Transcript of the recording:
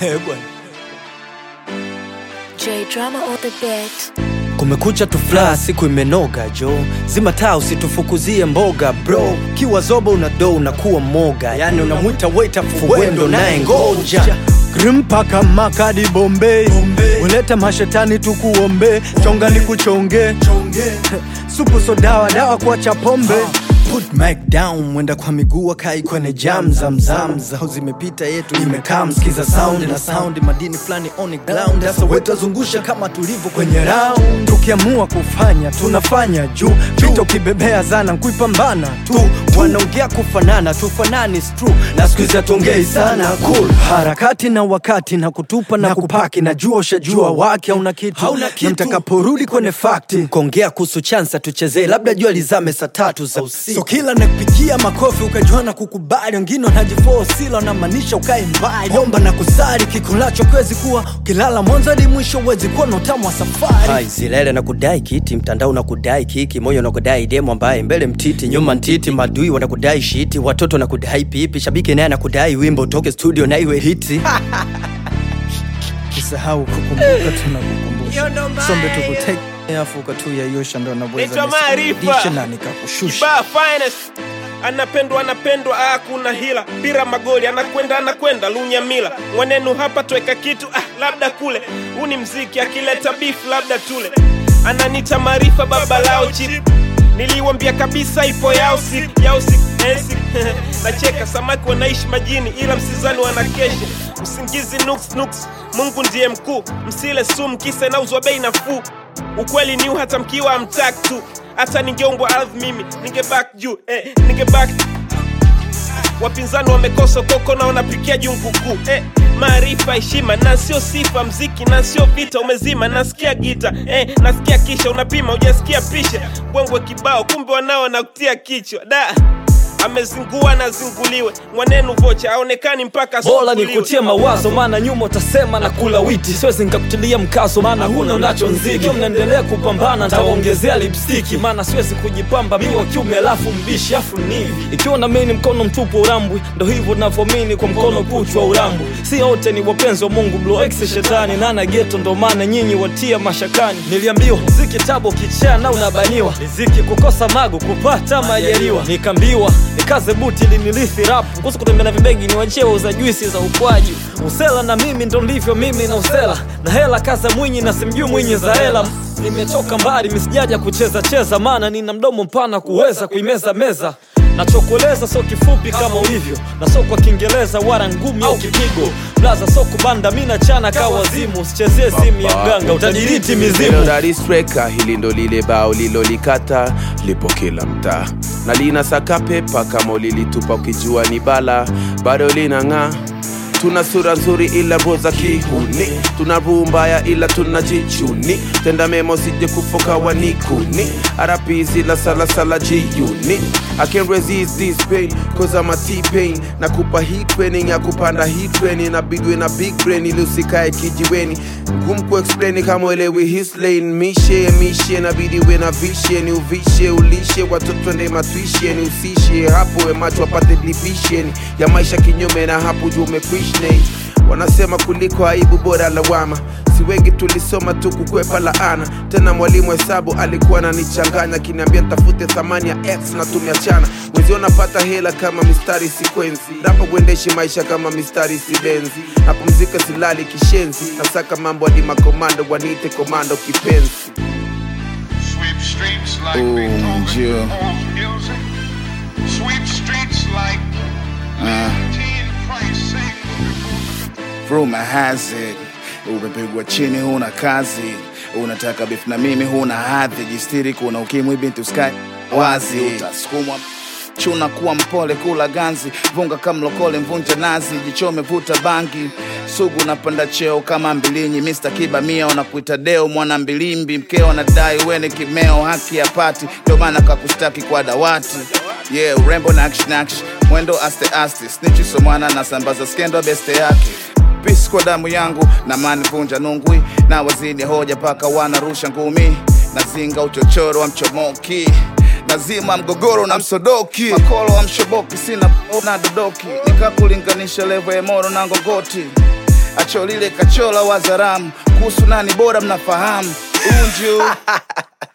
Eh, bwana. J drama on the beat. kumekucha tufla siku imenoga jo zima taa usitufukuzie mboga bro kiwa zoba una do unakuwa moga yani unamwita waita fuwendo naye ngoja grimpaka makadi bombei uleta mashetani tukuombe chonga ni kuchonge supu so dawa dawa kuacha pombe Put Mac down mwenda kwa miguu akai kwenye jam zamzam zao zimepita yetu imekaa msikiza sound na sound madini fulani on ground sasa wetazungusha kama tulivyo kwenye round tukiamua kufanya tunafanya juu vita ukibebea zana kuipambana tu wanaongea kufanana tufanani is true na siku hizi hatuongei sana cool harakati na wakati na kutupa na kupaki najua ushajua wake hauna kitu Hauna kitu. na mtakaporudi kwenye fakti kuongea kuhusu chansa tuchezee labda jua lizame saa tatu za usiku so kila nakupigia makofi ukajua na kukubali wengine wanajifosila wanamaanisha ukae mbali omba na kusari kikulacho kwezi kuwa ukilala mwanzo hadi mwisho uwezi kuwa na utamu wa safari Hai, zilele na kudai kiti mtandao na kudai kiki moyo na kudai demo ambaye mbele mtiti nyuma ntiti madui wanakudai shiti watoto na kudai pipi shabiki naye anakudai wimbo utoke studio na iwe hiti usahau kukumbuka tunakukumbusha sombe tukuteke afu ukatuyayosha ndo Naitwa anaweza Maarifa. nikurudishe na nikakushusha Kibaa finest anapendwa anapendwa, ah, kuna hila pira magoli anakwenda anakwenda lunyamila mwanenu hapa tweka kitu ah, labda kule huu ni mziki akileta beef labda tule ananita maarifa baba lao chip niliwambia kabisa ipo yao siku yao siku eh, siku. nacheka samaki wanaishi majini ila msizani wanakesha usingizi nuks nuks mungu ndiye mkuu msile sumu kisa inauzwa bei nafuu ukweli ni hata mkiwa amtak tu hata ningeumbwa ardhi mimi ningebak juu eh, ningebak wapinzani wamekosa koko na wanapikia junguku eh, maarifa heshima na sio sifa mziki na sio vita umezima nasikia gita eh, nasikia kisha unapima ujasikia pisha bwengwe kibao kumbe wanao nakutia kichwa da amezingua na zinguliwe mwanenu vocha aonekani mpaka bora asubuliwe. nikutie mawazo maana nyuma utasema na kula witi siwezi nikakutilia mkazo maana huna unacho nziki Ikiwa mnaendelea kupambana ntawaongezea lipstiki maana siwezi kujipamba mi wa kiume alafu mbishi afu nivi ikiwa na mimi ni mkono mtupu wa urambwi ndo hivyo navyomini kwa mkono kuchwa urambwi si wote ni wapenzi wa mungu blo ex shetani nana geto ndo maana nyinyi watia mashakani niliambiwa ziki tabo kichaa na unabaniwa riziki kukosa mago kupata majaliwa nikaambiwa nikaze buti linilithi rapu kuhusu kutembea na vibegi ni wachewa za juisi za ukwaji usela na mimi ndo ndivyo mimi na usela na hela kaza mwinyi na simjui mwinyi za hela nimetoka mbali misijaja kucheza cheza maana nina mdomo mpana kuweza kuimeza meza nachokueleza sio kifupi kama ulivyo na sio kwa kiingereza wala ngumi au kipigo blaza sio kubanda mi nachana ka wazimu usichezie simu ya mganga utadiriti mizimu Melodistreka, hili ndo lile bao lilolikata lipo kila mtaa na lina saka pepa kama ulilitupa ukijua ni bala bado linang'aa tuna sura nzuri ila roho za kihuni tuna roho mbaya ila tunajichuni tenda memo sije kufoka wanikuni arapizi la salasala jiuni I can't resist this pain cause I'm a T-pain nakupa hii training ya kupanda hii training inabidwe na big brain ili usikae kijiweni ngumu kuexplain kama elewi his lane mishe mishe nabidi we na vishe ni uvishe ulishe watoto nde matwishe ni usishe hapo we macho apate division ya maisha kinyume na hapo juu umekrishne wanasema kuliko aibu bora lawama si wengi tulisoma tu kukwepa laana tena mwalimu hesabu alikuwa ananichanganya akiniambia nitafute thamani ya x na tumeachana mwezi napata hela kama mistari sikwenzi napo kuendeshi maisha kama mistari sibenzi napumzika silali kishenzi nasaka mambo hadi makomando waniite komando kipenzi Sweep streets like Ooh, Beethoven Jill. composed music. Sweep streets like Leontine Price sings before Rumor has it umepigwa chini, huna kazi, unataka beef na mimi, huna hadhi, jistiri, kuna ukimwi, binti uskai wazi, utasukumwa chuna, kuwa mpole, kula ganzi, vunga kama mlokole, mvunja nazi, jichome, vuta bangi, sugu napanda cheo kama mbilinyi, Mr. Kiba mia wanakuita deo, mwana mbilimbi, mkeo anadai weni kimeo, haki ya pati, ndio maana kakustaki kwa dawati yeah, urembo na action action, mwendo aste aste, snitchi somwana na sambaza skendo beste yake pisi kwa damu yangu na mani vunja nungwi na wazidi hoja paka wanarusha ngumi nazinga uchochoro wa mchomoki nazima mgogoro na msodoki makolo wa mshoboki sina na dodoki nikakulinganisha levo ya moro na ngongoti macho lile kachola wazaramu kuhusu nani bora mnafahamu unju